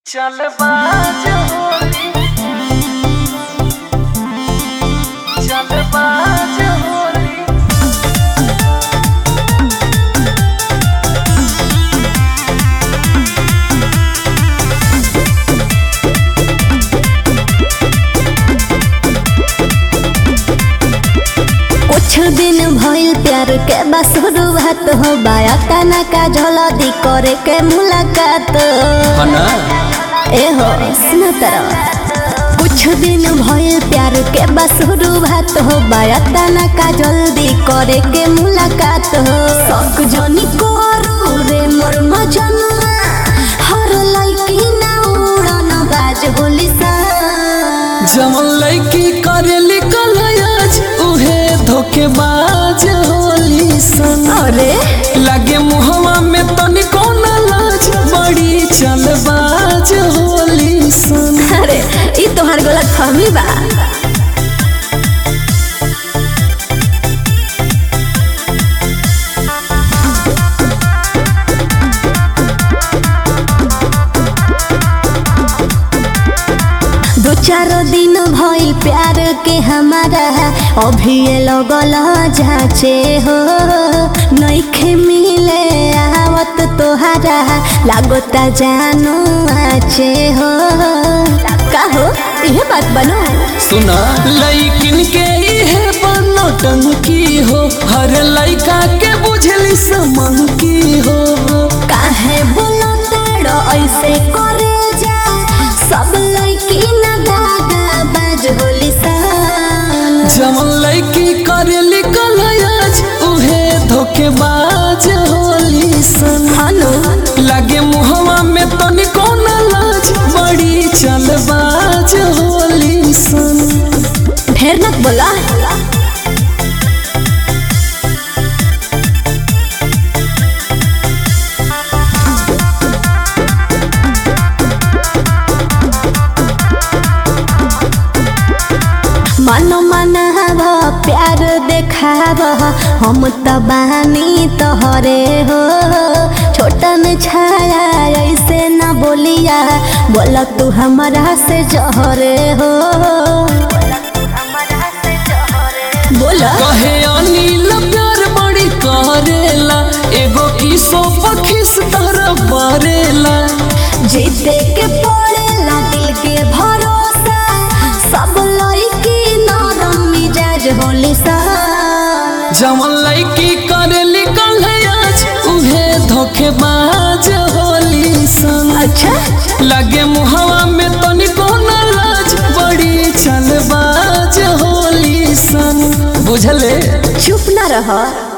चल बाज होली चल बाज होली कुछ दिन भइल प्यार के बस शुरुआत हो बाया तना का झलदी करे के मुलाकात ए हो सुना तरह कुछ दिन भइल प्यार के बस शुरुआत हो बाया तना का जल्दी करे के मुलाकात हो शौक जनी करू रे मोर मजनुआ हर लइकी ना उड़न बाज होली सा जमन लड़की करेली कलयाज उहे धोखेबाज होली सन अरे लागे मुहवा में तनिको न लाज बड़ी चलबाज होली सन अरे ई तोहार गलत फहमी बा दो चार दिन भइल प्यार के हमारा अभी ये लगल जाचे हो नइखे मिले आवत तोहारा लागोता जानो आचे हो का हो इहे बात बनो सुना लइकिन के इहे बनो टंकी हो हर लइका के बुझली समन की हो काहे बोलो ताड़ो ऐसे करे जा सब लइकी ना दादा बाज होली सान जमन लड़की करेली कलयाज उहे धोखेबाज होली सन हनु लागे मुहवा में तनिको न लाज बड़ी चलबाज होली सन ढेर नत बोला मनो मनाव प्यार देखाव हम त बानी तोहरे हो छोटन छाया ऐसे न बोलिया बोल तू हमरा से जहरे हो बोल कहे अनिल प्यार बड़ी करेला एगो किसो पखिस तरह बरेला जीते के पड़ेला दिल के भरोसा सब लड़की नरम मिजाज होली सा जमन लड़की करेली कलयाज उहे धोखेबाज होली सन अच्छा लगे मुहवा में तनिको न लाज बड़ी चलबाज होली सन बुझले चुप ना रह